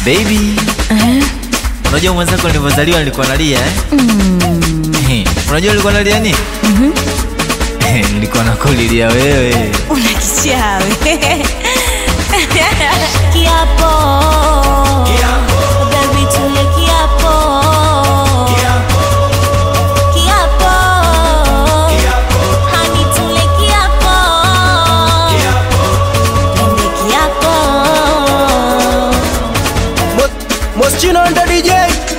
Baby, unajua mwenzako nilivyozaliwa nilikuwa nalia eh? Eh, Unajua nilikuwa nalia nini? Eh, Nilikuwa nakulilia wewe. Una kichawi. Kiapo. Baby tule kiapo. Kiapo. Honey tule kiapo. Twende kiapo. Moschino ndo DJ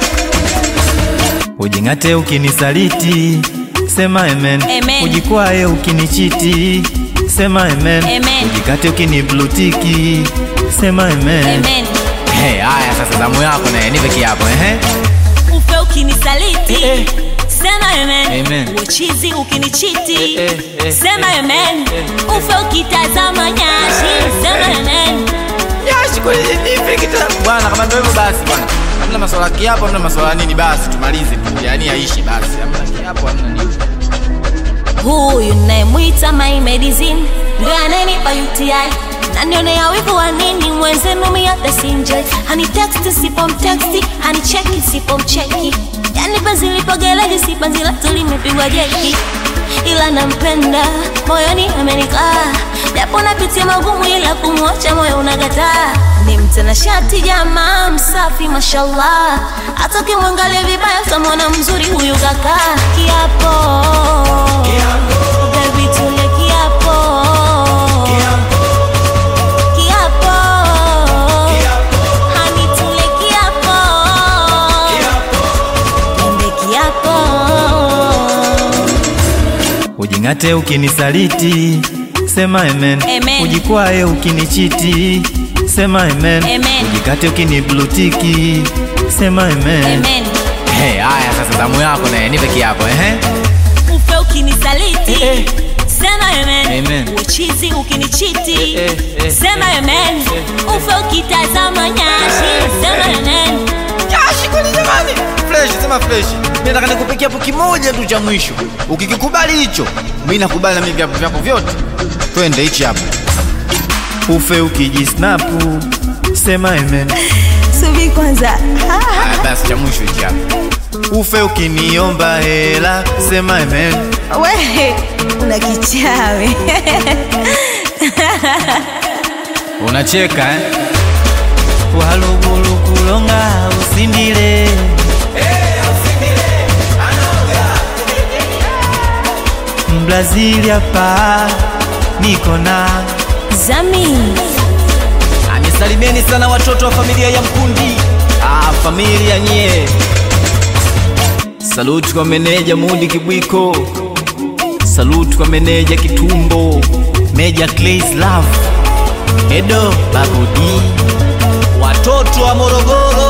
Ujing'ate ukinisaliti, sema amen. Amen. Ujikwae ukinichiti, sema amen. Amen. Ujikate ukiniblutiki, sema amen. Amen. Hey, haya sasa zamu yako naye nipe kiapo ehe. Ufe ukinisaliti. Eh, eh. Sema amen. Amen. Uchizi ukinichiti. Eh, eh, eh, Sema eh, amen. Ufe ukitazama nyashi. Sema amen. Yashi kwa nipe kitabu. Bwana kama ndio hivyo basi bwana. Hamna maswala ya kiapo, hamna maswala ya nini basi tumalize tu. Yaani aishi basi. Hamna kiapo, hamna nini. Huyu nayemwita my medicine ndio ananipa UTI nanionea wivu wa nini mwenzenu miata sinjoi haniteksti sipomteksti hanicheki sipomcheki yani penzi lipogelezi si penzi letu limepigwa jeki ila nampenda moyoni amenikaa japo napitia magumu ila kumwacha moyo unagataa ni mtanashati jamaa msafi mashallah hata ukimwangalia vibaya utamwona mzuri huyu kaka kiapo Baby, tule kiapo Kiapo Honey, tule kiapo Twende kiapo Ujing'ate ukinisaliti, sema amen. Amen. Ujikwae ukinichiti, sema amen. Amen. Ujikate ukiniblutiki, sema amen. Amen Hey, haya sasa zamu yako naye nipe kiapo ehe. Ufe ukinisaliti Eh, eh. Sema amen Amen. Uchizi ukinichiti Eh, eh, eh, Sema amen Ufe ukitazama nyashi Sema amen Yashi kwani jamani? Fresh, sema fresh. Mimi nataka nikupe kiapo kimoja tu cha mwisho. Ukikikubali hicho, mimi nakubali na mimi viapo vyako vyote. Twende hichi hapo. Ufe ukijisnapu, sema amen. Subi kwanza Haya basi cha mwisho hichi hapo. Ufe ukiniomba hela, sema amen. We una kichawi Unacheka eh? Walugulu kulonga usindile Mbrazili hapa niko na Zami Anisalimieni sana watoto wa familia ya Mkundi. Ah, familia nye. Saluti kwa meneja Mudi Kibwiko. Saluti kwa meneja Kitumbo. Meja Clays Love. Edo Babudi. Watoto wa Morogoro.